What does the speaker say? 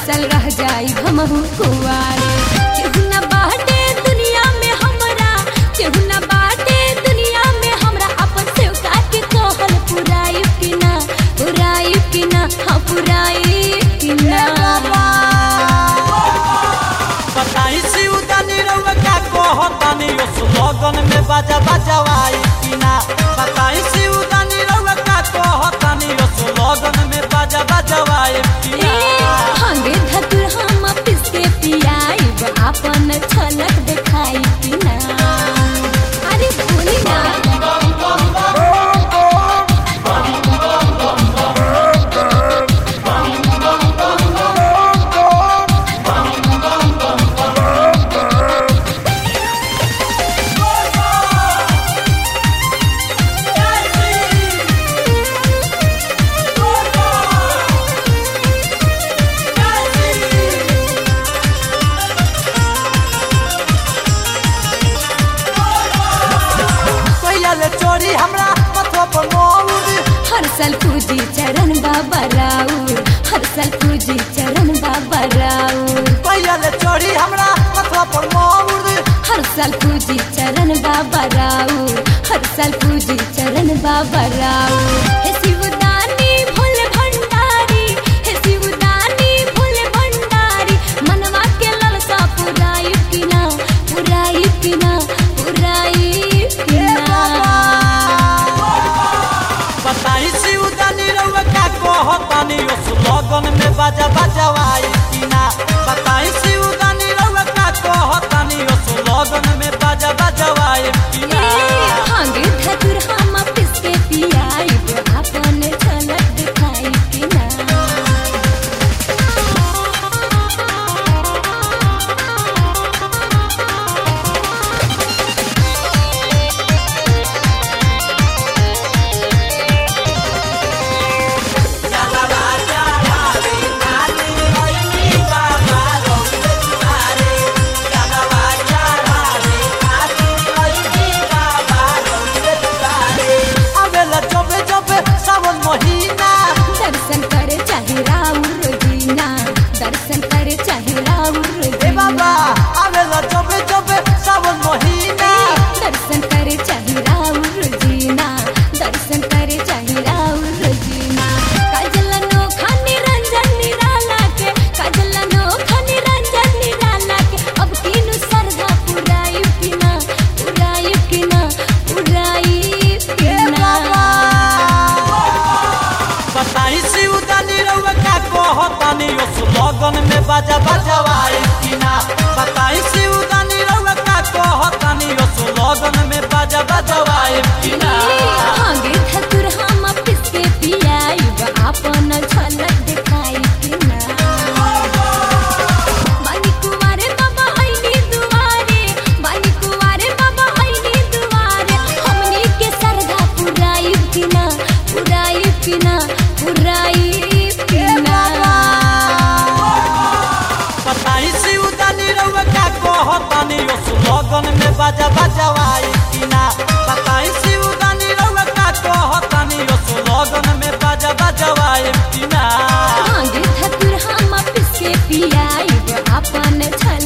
साल रह जाई हमहू कुआरे केहू ना बाटे दुनिया में हमरा केहू ना बाटे दुनिया में हमरा अपन सेवका के कहल पुराई कि ना पुराई कि ना हाँ पुराई कि ना बताई सिउदानी रउआ का कहतानी ओ सुलोगन में बाजा बजवाई कि ना बताई सिउदानी रउआ का कहतानी ओ सुलोगन में बाजा बजवाई कि ए, ना हंगे धतुर हम पिस के पियाइब अपन छलक देखाई कि ना अरे बोली ना कहिया ले चोरी हमरा मथवा पर मोर हर साल पूजी चरण बाबा राउर हर साल पूजी चरण बाबा राउर कहिया ले चोरी हमरा मथवा पर मोर हर साल पूजी चरण बाबा राउर हर साल पूजी चरण बाबा राउर हे शिवदानी भोले भंडारी हे शिवदानी भोले भंडारी मनवा के ललसा पुराई कि ना पुराई कि ना पुराई कि ना बताई सिउदानी रउआ का कहतानी ओ सुलोगन में बाजा बजवाई कि ना बताई सिउदानी रउआ का कहतानी ओ सुलोगन में बाजा बजवाई कि ना भांगे धतुर हम पिस के पियाइब अपन झलक दिखाई कि ना आवेला जबे जबे सावन महीना दर्शन करे चाहे राउर रोजीना दर्शन करे चाहे राउर ए रोजीना बाबा आवेला जबे जबे सावन महीना दर्शन करे चाहे राउर रोजीना दर्शन करे चाहे राउर रोजीना काजल नोखा निरंजन निराला के काजल नोखा निरंजन निराला के अब तीनू सरधा पुराई कि ना पुराई कि ना पुराई कि ना बताई सिउदानी रउआ का कहतानी ओ सुलोगन में बाजा बजवाई कि ना बताई सिउदानी रउआ का कहतानी ओ सुलोगन में बाजा बजवाई कि ना भांगे धतुर हम पिस के पियाइब अपन झलक दिखाई कि ना बानी कुंवारे बाबा आईनी दुआरे बानी कुंवारे बाबा आईनी दुआरे हमनी के सरधा पुराई कि ना पुराई कि ना पुराई कि ना बताई सिउदानी रउआ का कहतानी ओ सुलोगन में बाजा बजवाई कि ना बताई सिउदानी रउआ का कहतानी ओ सुलोगन में बाजा बजवाई कि ना भांगे धतुर हम पिस के पियाइब अपन झलक